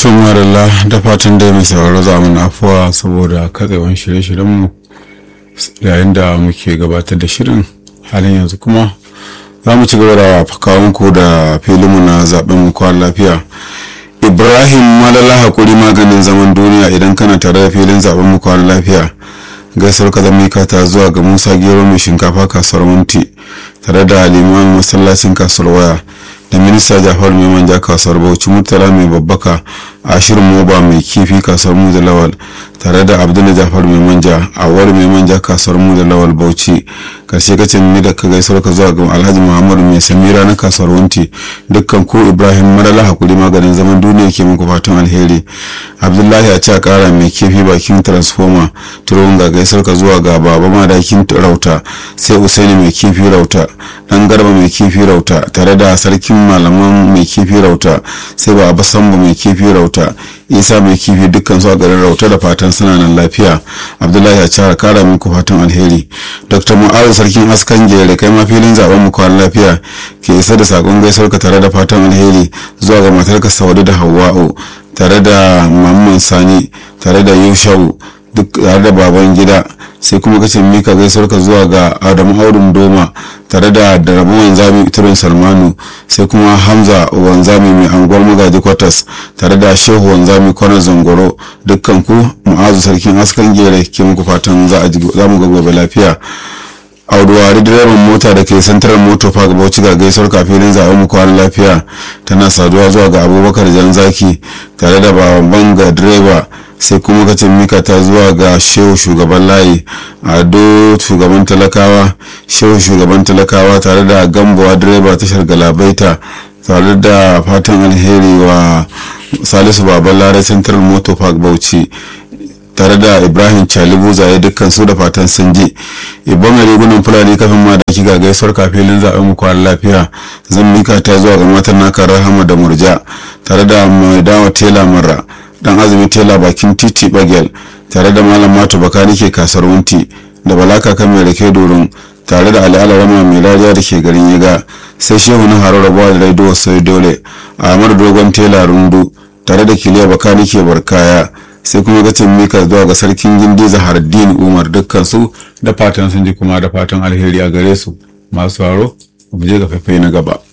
tun marilla da fatan dai mai sauraro za mu afuwa saboda katsewan shirye-shiryenmu yayin da muke gabatar da shirin halin yanzu kuma za mu ci gaba da fakawunku da filinmu na zaben mu kwan lafiya ibrahim malala hakuri maganin zaman duniya idan kana tare da filin zaben mu kwan lafiya gaisuwar ka zama ta zuwa ga musa gero mai shinkafa kasuwar munti tare da limamin masallacin kasuwar waya da minista jafar mai manja kasuwar bauchi murtala mai babbaka ashirin moba mai kifi kasuwar mu da lawal tare da abdul jafar mai manja awar mai manja kasuwar mu da lawal bauchi karshe kace ni da ka gaisuwar ka zuwa ga alhaji muhammadu mai samira na kasuwar wanti dukkan ko ibrahim marala hakuri maganin zaman duniya ke muku fatan alheri abdullahi a ce kara mai kifi bakin transformer turun ga gaisuwar ka zuwa ga baba madakin rauta sai usaini mai kifi rauta dan garba mai kifi rauta tare da sarkin malaman mai kifi rauta sai ba abu sambo mai kifi rauta isa mai kifi dukkan su a garin rauta da fatan suna nan lafiya abdullahi a cara kara muku fatan alheri dr mu'azu sarkin askan jere kai ma filin zaben mu kwan lafiya ke isa da sakon gaisuwar ka tare da fatan alheri zuwa ga matarka saudi da hawa'u tare da mamman sani tare da yushau duk tare da baban gida sai kuma kace mika gaisuwar ka zuwa ga adamu audun doma tare da darabu wanzami turin salmanu sai kuma hamza wanzami mai anguwar magaji kwatas tare da shehu wanzami kwana zangoro dukkan ku mu'azu sarkin askan gere ke muku fatan za mu ga gobe lafiya auduwari direban mota da ke santarar moto park bauchi ga gaisuwar kafin zaɓen mu kwan lafiya tana saduwa zuwa ga abubakar jan zaki tare da baban ga direba sai kuma kacin mika ta zuwa ga shehu shugaban layi ado shugaban talakawa shehu shugaban talakawa tare da gambuwa direba tashar galabaita tare da fatan alheri wa salisu baban lare central motor park bauchi tare da ibrahim chalibu zaye dukkan su da fatan sun je ibon rigunan fulani kafin ma da kiga gaisuwar kafilin zaɓen mu kwan lafiya zan mika ta zuwa ga matan naka rahama da murja tare da mai dawa tela mara dan azumi tela bakin titi bagel tare da malam mato bakari ke kasar wunti da balaka kan mai rake doron tare da al'ala rama mai lariya da ke garin yaga sai shehu na harar rabuwa da raido sai dole ahmad dogon tela rundu tare da kiliya bakari ke barkaya sai kuma gacin mika zuwa ga sarkin gindi zahardin umar dukkan su da fatan sun ji kuma da fatan alheri a gare su masu haro mu je ga faifai na gaba